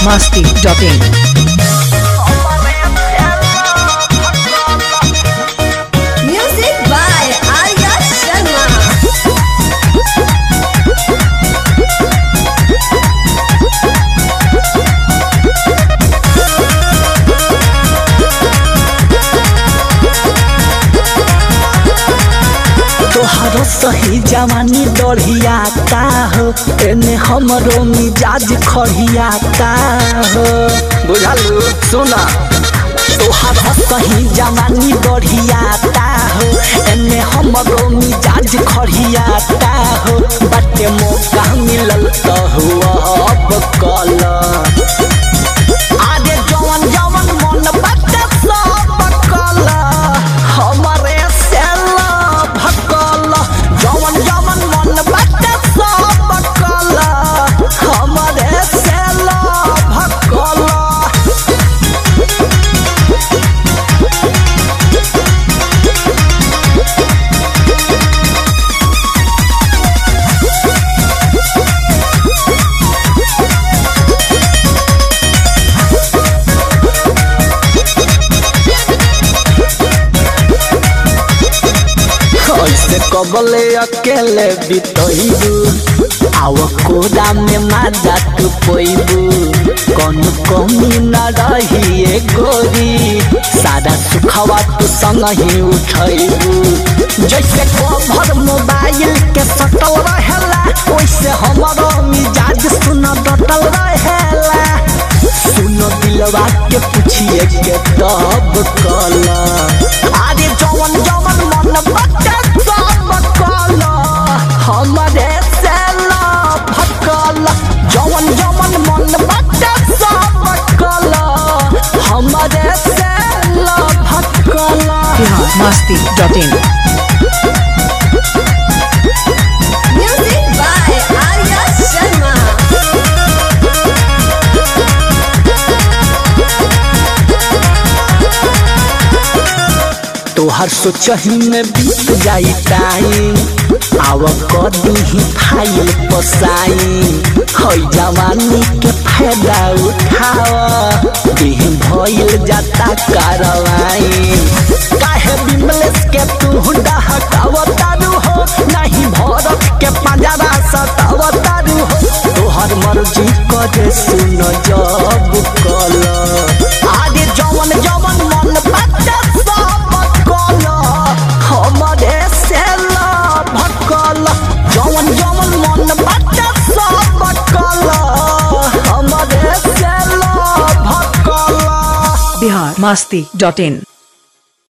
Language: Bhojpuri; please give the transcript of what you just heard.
biharmasti.in Music by Arya Sharma. तोहरो सही जवानी दढ़ियाता हो एने हमरो मिजाज खड़ियाता हो बुझलू सुना तोहरो सही जवानी दढ़ियाता हो एने हमरो मिजाज खड़ियाता हो बाटे मौका मिलल तो हुआ अब कल आगे जवन जवन मन बाटे सब कल हमरे सेला भकल जवन जवन मन बाटे सब कल हमरे सेला भकल ऐसे कबले अकेले बितैबू आव कोदा में माजा तू पैबू कौन कमी न रही ए गोरी सारा सुखवा तू संग ही उठैबू जैसे कभर मोबाइल के सटल रहेला वैसे हमारो मिजाज सुन डटल रहेला सुनो दिलवा के पूछिए के तब कला अरे जवन जवन मन बच्चा सब कला हमरे सेला भकल जवन जवन मन बच्चा सब कला हमरे सेला भकल biharmasti.in Music by Arya Sharma. तोहर सोचही में बीत जाई टाइम आव कदी ही फाइल पसाई हई जवानी के फायदा उठाव देह भइल जाता कारवाई काहे बिमलेश के तू डहकाव तारू हो नहीं भरत के पंजरा सताव तारू हो तोहर मर्जी करे सुन जब कल आगे जवन जवन मन बाटे सब कल हमरे सेला भकल जवन जवन मन बाटे सब कल हमरे सेला भकल biharmasti.in